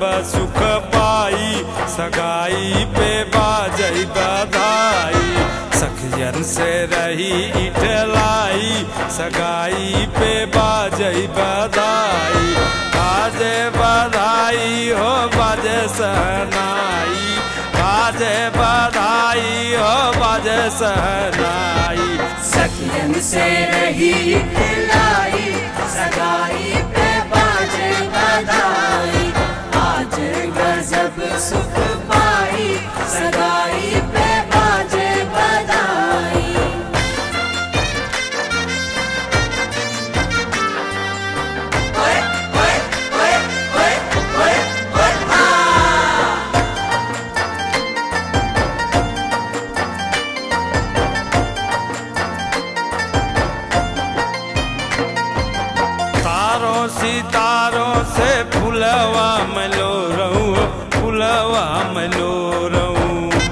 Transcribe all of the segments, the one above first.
सुख पाई सगाई पे बाजई बधाई सखियन से रही इठलाई सगाई पे बाजई बधाई बाजे बधाई हो बाजे सहनाई बाजे बधाई हो बाजे सहनाई सखियन से रही खिलाई सगाई पे बाजे बधाई आज गजब सुख पाई सगाई पे बाजे बधाई ओए ओए ओए ओए ओए ओए आ तारों सितारों से फुलवा मलो रहूं फुलवा मलो रहूं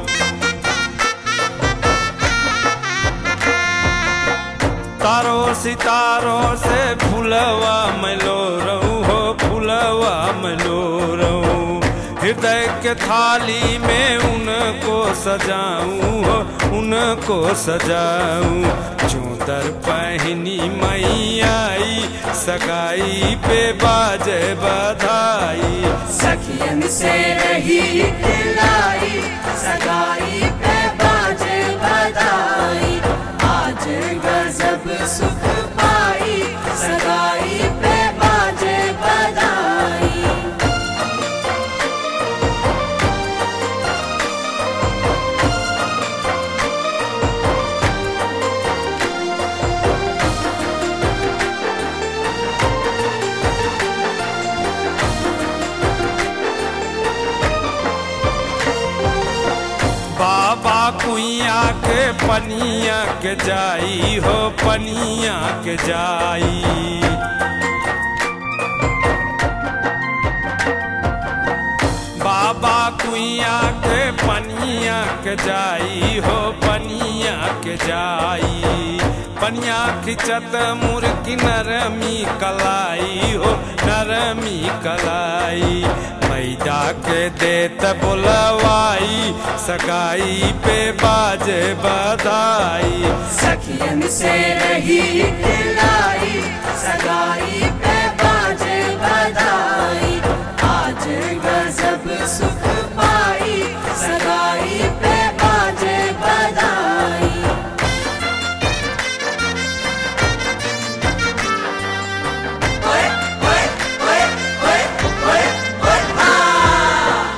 तारों सितारों से फुलवा मलो रहूं हो फुलवा मलो रहूं हृदय के थाली में उनको सजाऊं हो उनको सजाऊं चूदर पहनी मई आई सगाई पे बाजे बधाई सखियन से रही खिलाई सगाई पे बाजे बधाई आज गजब सुख पाई सगाई पे बाजे बधाई बाबा कुइया के पनिया के जाई हो पनिया के जाई बाबा कुइया के पनिया के जाई हो पनिया के जाई पनिया खिंचत मुर्गी नरमी कलाई हो नरमी कलाई मैदा के देत बोलवाई सगाई पे बाजे बधाई सखियन से रही खिलाई सगाई पे बाजे बधाई आज गजब सुख पाई सगाई पे बाजे बधाई ओए ओए ओए ओए ओए ओए आ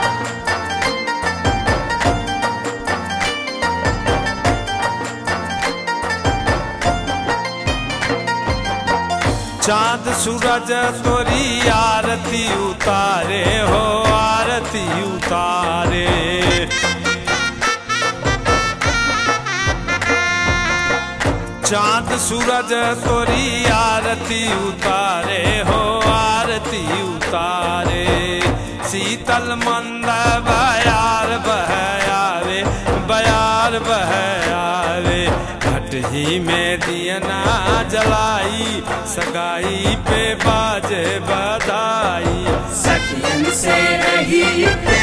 चांद सूरज तोरी आरती उतारे हो आरती उतारे चांद सूरज तोरी आरती उतारे हो आरती उतारे शीतल मंद बयार बह आवे बयार बह आवे भटही में दियना जलाई सगाई पे बाजे बधाई सखियन से रही